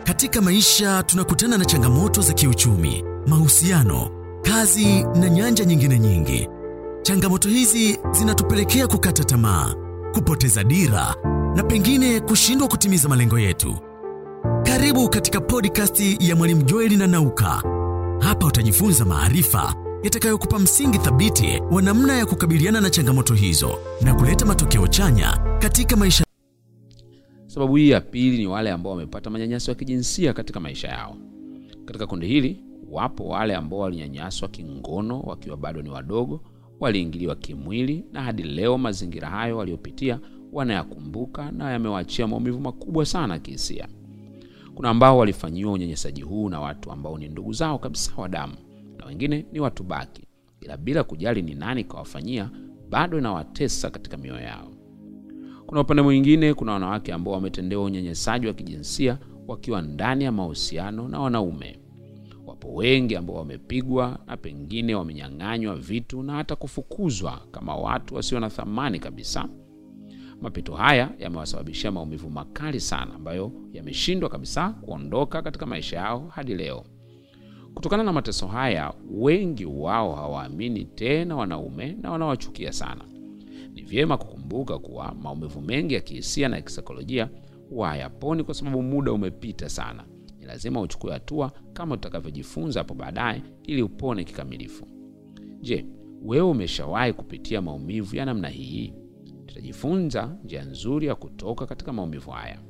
Katika maisha tunakutana na changamoto za kiuchumi, mahusiano, kazi na nyanja nyingine nyingi. Changamoto hizi zinatupelekea kukata tamaa, kupoteza dira na pengine kushindwa kutimiza malengo yetu. Karibu katika podcast ya Mwalimu Joeli na Nauka. Hapa utajifunza maarifa yatakayokupa msingi thabiti wa namna ya kukabiliana na changamoto hizo na kuleta matokeo chanya katika maisha. Sababu hii ya pili ni wale ambao wamepata manyanyaso ya kijinsia katika maisha yao. Katika kundi hili wapo wale ambao walinyanyaswa kingono wakiwa bado ni wadogo, waliingiliwa kimwili, na hadi leo mazingira hayo waliopitia wanayakumbuka na yamewaachia maumivu makubwa sana kihisia. Kuna ambao walifanyiwa unyanyasaji huu na watu ambao ni ndugu zao kabisa wa damu, na wengine ni watu baki, ila bila kujali ni nani kawafanyia, bado inawatesa katika mioyo yao. Kuna upande mwingine, kuna wanawake ambao wametendewa unyanyasaji wa kijinsia wakiwa ndani ya mahusiano na wanaume. Wapo wengi ambao wamepigwa na pengine wamenyang'anywa vitu na hata kufukuzwa kama watu wasio na thamani kabisa. Mapito haya yamewasababishia maumivu makali sana ambayo yameshindwa kabisa kuondoka katika maisha yao hadi leo. Kutokana na mateso haya, wengi wao hawaamini tena wanaume na wanawachukia sana. Ni vyema kukumbuka kuwa maumivu mengi ya kihisia na ya kisaikolojia huwa hayaponi kwa sababu muda umepita sana. Ni lazima uchukue hatua kama utakavyojifunza hapo baadaye ili upone kikamilifu. Je, wewe umeshawahi kupitia maumivu ya namna hii? Tutajifunza njia nzuri ya kutoka katika maumivu haya.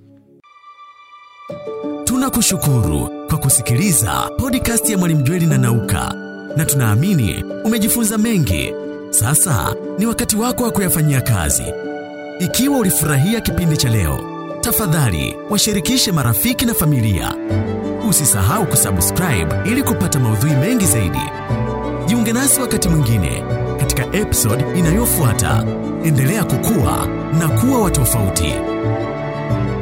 Tunakushukuru kwa kusikiliza podcast ya Mwalimu Jweli na Nauka, na tunaamini umejifunza mengi. Sasa ni wakati wako wa kuyafanyia kazi. Ikiwa ulifurahia kipindi cha leo, tafadhali washirikishe marafiki na familia. Usisahau kusubscribe ili kupata maudhui mengi zaidi. Jiunge nasi wakati mwingine katika episode inayofuata. Endelea kukua na kuwa wa tofauti.